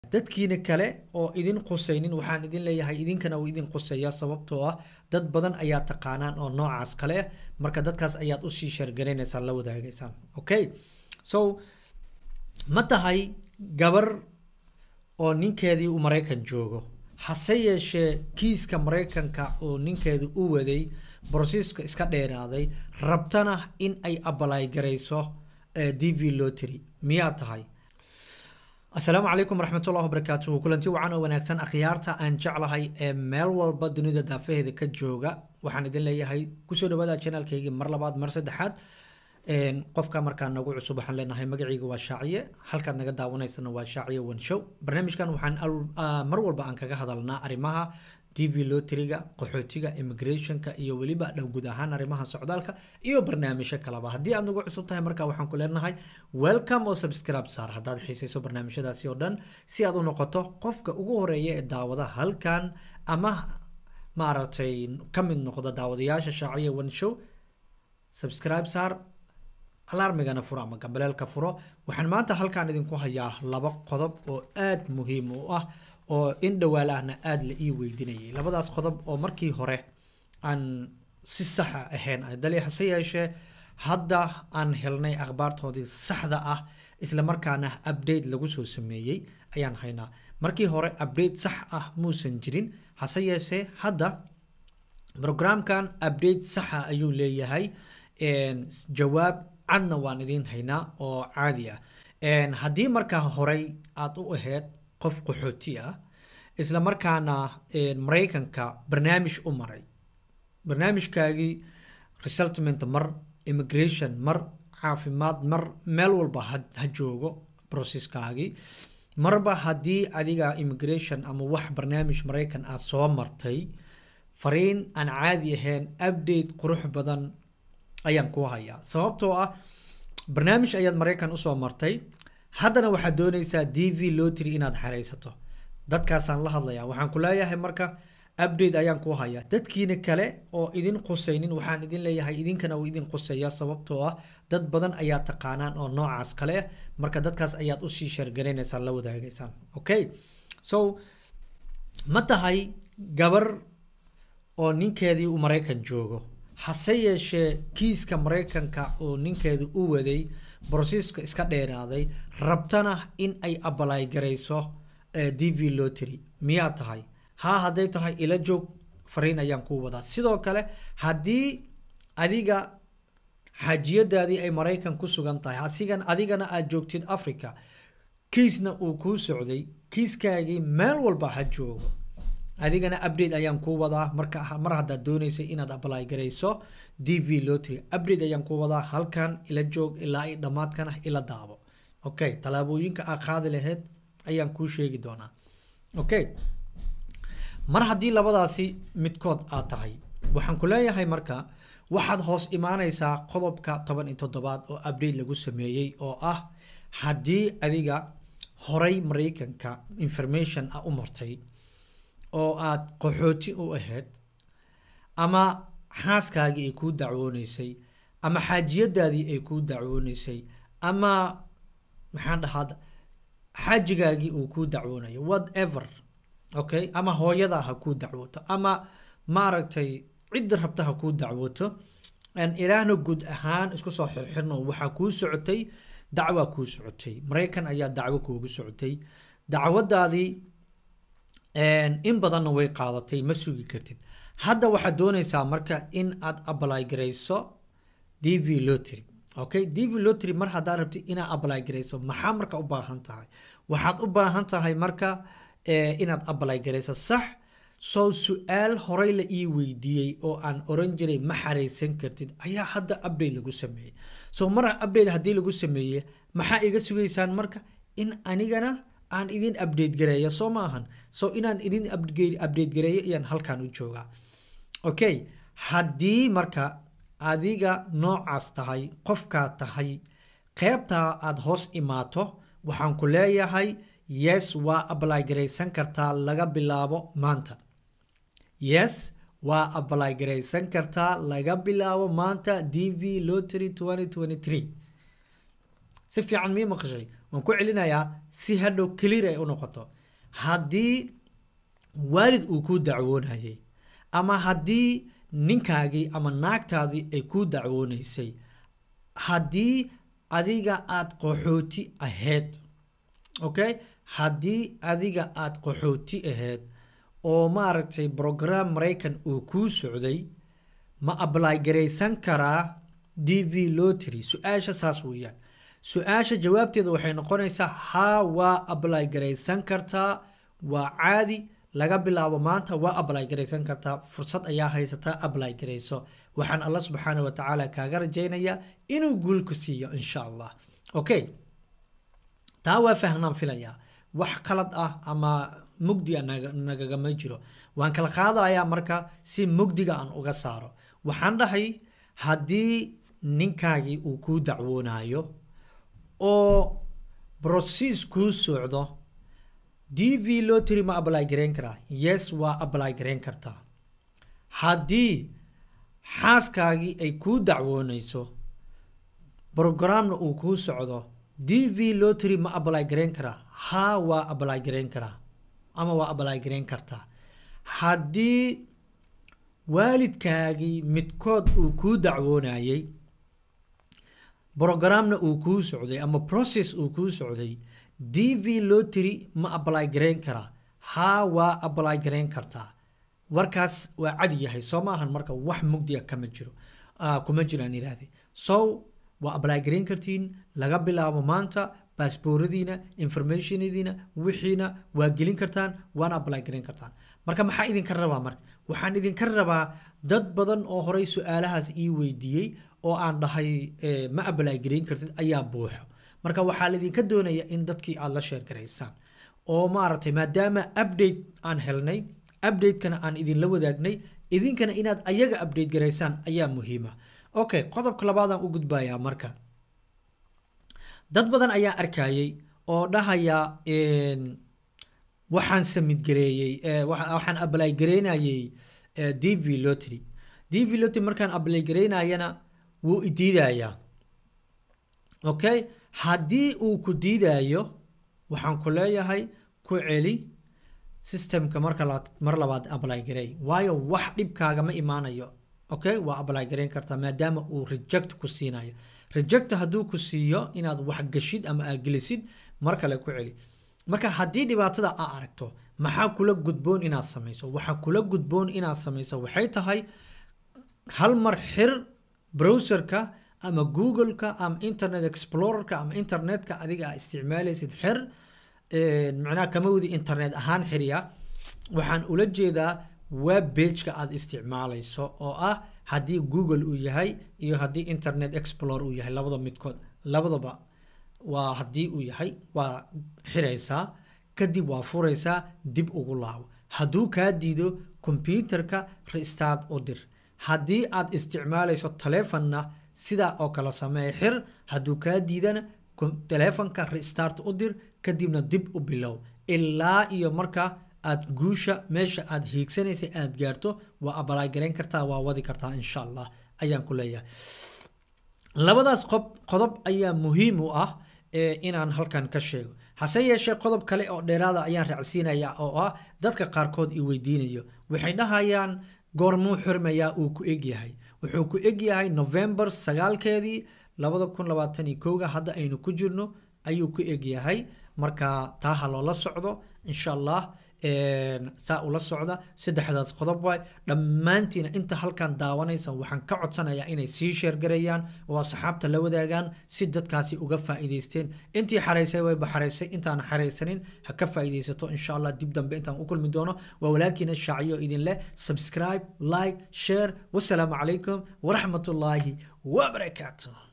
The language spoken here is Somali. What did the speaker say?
dadkiina kale oo idin qusaynin waxaan idin leeyahay idinkana uu idin qusaya sababtoo ah dad badan ayaa taqaanaan oo noocaas kale ah marka dadkaas ayaad usii sheergaranaysaan la wadaagaysaan okay so ma tahay gabar oo ninkeedii uu maraykan joogo hase yeeshee kiiska maraykanka oo ninkeedu u waday brosiska iska dheeraaday rabtana in ay abalay garayso d v lotry miyaa tahay asalaamu calaykum waraxmatullahi wabarakaatuhu kulanti wacan oo wanaagsan akhyaarta aan jeclahay ee meel walba dunida daafaheeda ka jooga waxaan idin leeyahay kusoo dhawaada janaalkaygii mar labaad mar saddexaad qofka markaa nagu cusub waxaan leenahay magaciiga waa shaaciye halkaad naga daawanaysana waa shaaciye wanshow barnaamijkan waxaan mar walba aan kaga hadalnaa arrimaha t v lotriga qaxootiga immigrationka iyo weliba dhan guud ahaan arrimaha socdaalka iyo barnaamijyo kaleba haddii aad nagu cusub tahay markaa waxaan ku leenahay welcome oo subscribe saar haddaad xiisayso barnaamijyadaasi oo dhan si aad u noqoto qofka ugu horeeya ee daawada halkan ama maaragtay ka mid noqda daawadayaasha shaaciya one show subscribe saar alarmigana furo ama gambaleelka furo waxaan maanta halkan idinku hayaa laba qodob oo aada muhiim u ah oo in dhawaalahna aada la ii weydiinayay labadaas qodob oo markii hore aan si saxa ahayn dali hase yeeshee hadda aan helnay akhbaartoodii saxda ah isla markaana update lagu soo sameeyey ayaan haynaa markii hore update sax ah muusan jirin hase yeeshee hadda programkan update saxa ayuu leeyahay jawaab cadna waan idiin haynaa oo caadi ah haddii markaa horey aada u ahayd qof qaxooti ah isla markaana maraykanka barnaamij u maray barnaamijkaagii resettlement mar immigration mar caafimaad mar meel walba ha joogo processkaagii marba haddii adiga immigration ama wax barnaamij maraykan aad soo martay fariin aan caadi ahayn update qurux badan ayaan ku hayaa sababtoo ah barnaamij ayaad maraykan usoo martay haddana waxaad doonaysaa d v lotry inaad xeraysato dadkaasaan la hadlayaa waxaan ku leeyahay marka update ayaan ku hayaa dadkiina kale oo idin qusaynin waxaan idin leeyahay idinkana uu idin qusaya sababtoo ah dad badan ayaa taqaanaan oo noocaas kale ah marka dadkaas ayaad usii sheergaranaysaan la wadaagaysaan okay so ma tahay gabar oo ninkeedii uu maraykan joogo hase yeeshee kiiska maraykanka oo ninkeedu u waday brosiska iska dheeraaday rabtana in ay abalay garayso d v lotry miyaa tahay haa hadday tahay ila joog fariin ayaan kuu wadaa sidoo kale haddii adiga xaajiyadaadii ay maraykan ku sugan tahay asigan adigana aada joogtid africa kiisna uu kuu socday kiiskaagii meel walba ha joogo adigana update ayaan kuu wadaa marka mar haddaad doonaysay inaad abalay garayso d v lotry update ayaan kuu wadaa halkan ila joog ilaa i dhammaadkana ila daabo okay tallaabooyinka aad qaadi lahayd ayaan kuu sheegi doonaa okay mar haddii labadaasi midkood aad tahay waxaan ku leeyahay marka waxaad hoos imaanaysaa qodobka toban iyo toddobaad oo update lagu sameeyey oo ah haddii adiga horay maraykanka information ah u martay oo aad qaxooti u ahayd ama xaaskaagii ay kuu dacwooneysay ama xaajiyadaadii ay kuu dacwooneysay ama maxaan dhahaa xaajigaagii uu kuu dacwoonayo whatever okay ama hooyadaa ha kuu dacwooto ama maaragtay cidda rabta ha kuu dacwooto ilaahna guud ahaan isku soo xirxirno waxaa kuu socotay dacwaa kuu socotay maraykan ayaa dacwo kuugu socotay dacwadaadii in badanna way qaadatay ma sugi kartid hadda waxaad doonaysaa marka in aad abalay garayso d v lotry okay d v lotry mar haddaad rabtid inaad abalay garayso maxaa marka u baahan tahay waxaad u baahan tahay marka inaad abalay garayso sax soo su-aal horey la ii weydiiyey oo aan oran jiray ma xaraysan kartid ayaa hadda update lagu sameeyey so mar update haddii lagu sameeye maxaa iga sugaysaan marka in anigana aan idin update gareeyo soo ma ahan so inaan idin update gareeyo ayaan halkan u joogaa okay haddii marka adiga noocaas tahay qofkaa tahay qeybtaa aada hoos imaato waxaan ku leeyahay yes waa abalay garaysan kartaa laga bilaabo maanta yes waa abalay garaysan kartaa laga bilaabo maanta d v lotry si fiican mii maqashay waan ku celinayaa si hadhow clear ay u noqoto haddii waalid uu kuu dacwoonayay ama haddii ninkaagii ama naagtaadii ay kuu dacwoonaysay haddii adiga aada qaxooti ahayd okay haddii adiga aada qaxooti ahayd oo maaragtay brogram maraykan uu kuu socday ma ably garaysan karaa d v lotry su-aasha saas weeyaan su-aasha jawaabteeda waxay noqonaysaa haa waa ably garaysan kartaa waa caadi laga bilaabo maanta waa ably garaysan kartaa fursad ayaa haysataa ably garayso waxaan alla subxaana wa tacaala kaaga rajaynayaa inuu guul ku siiyo insha allah okay taa waa fahnaan filayaa wax qalad ah ama mugdi a nagagama jiro waan kala qaadayaa marka si mugdiga aan uga saaro waxaan dhahay haddii ninkaagii uu kuu dacwoonayo oo broses kuu socdo d v lotry ma ably garayn karaa yes waa ably garayn kartaa haddii xaaskaagii ay kuu dacwoonayso brogramna uu kuu socdo d v lotry ma ably garayn karaa haa waa ably garayn karaa ama waa ably garayn kartaa haddii waalidkaagii midkood uu kuu dacwoonayay brogramna uu kuu socday ama process uu kuu socday d v lotry ma ably garayn karaa haa waa ably garayn kartaa warkaas waa cadi yahay soo maahan marka wax mugdiga kama jiro kuma jiraan iraahde so waa ably garayn kartiin laga bilaabo maanta baasbooradiina informationadiina wixiina waa gelin kartaan waana ably garayn kartaan marka maxaa idinka rabaa marka waxaan idinka rabaa dad badan oo horey su-aalahaas ii weydiiyey oo aan dhahay ma ably garayn kartid ayaa buuxo marka waxaa laidinka doonaya in dadkii aada la sheergaraysaan oo maaragtay maadaama update aan helnay updatekana aan idinla wadaagnay idinkana inaad ayaga update garaysaan ayaa muhiima okay qodobka labaadaan u gudbayaa marka dad badan ayaa arkayay oo dhahaya waxaan samidgareeyey waxaan ably gareynayay d v lotry d v lotry markaan ably gareynayana wuu idiidayaa okay haddii uu ku diidayo waxaan ku leeyahay ku celi systemka marka mar labaad ably garey waayo wax dhibkaagama imaanayo okay waa ably gareyn kartaa maadaama uu reject ku siinayo reject hadduu ku siiyo inaad wax gashid ama aad gelisid mar kale ku celi marka haddii dhibaatada aa aragto maxaa kula gudboon inaad samayso waxaa kula gudboon inaad samayso waxay tahay hal mar xir browserka ama googleka ama internet explorerka ama internetka adiga aa isticmaalaysid xir macnaha kama wadi internet ahaan xiriya waxaan ula jeedaa web bageka aada isticmaalayso oo ah haddii google uu yahay iyo haddii internet explore uu yahay labada midkood labadaba waa haddii uu yahay waa xiraysaa kadib waa furaysaa dib ugu laabo hadduu kaa diido kombyuterka restart u dir haddii aad isticmaalayso taleefonna sidaa oo kale sameeye xir hadduu kaa diidana taleefonka restart u dir kadibna dib u bilow ilaa iyo marka aad guusha meesha aad hiigsanaysa aad gaarto waa abalaagarayn kartaa waa wadi kartaa insha allah ayaan ku leeyahay labadaas qob qodob ayaa muhiim u ah inaan halkan ka sheego hase yeeshee qodob kale oo dheeraada ayaan raacsiinaya oo ah dadka qaarkood i weydiinayo waxay dhahayaan goormuu xurmayaa uu ku egyahay wuxuu ku egyahay november sagaalkeedii labada kun labaatan iyo kowga hadda aynu ku jirno ayuu ku egyahay marka taa ha loola socdo insha allah saa ula socda saddexdaas qodob waay dhammaantiina inta halkan daawanaysa waxaan ka codsanayaa inay sii sheergarayaan oo asxaabta la wadaagaan si dadkaasi uga faa'iidaysteen intii xaraysay wayba xaraysay intaan xaraysanin ha ka faa'iidaysato insha allah dib dambe intaan u kulmi doono waa walaalkiina shaaciyo idin leh subscribe like share wasalaamu calaykum waraxmatullaahi wabarakaatu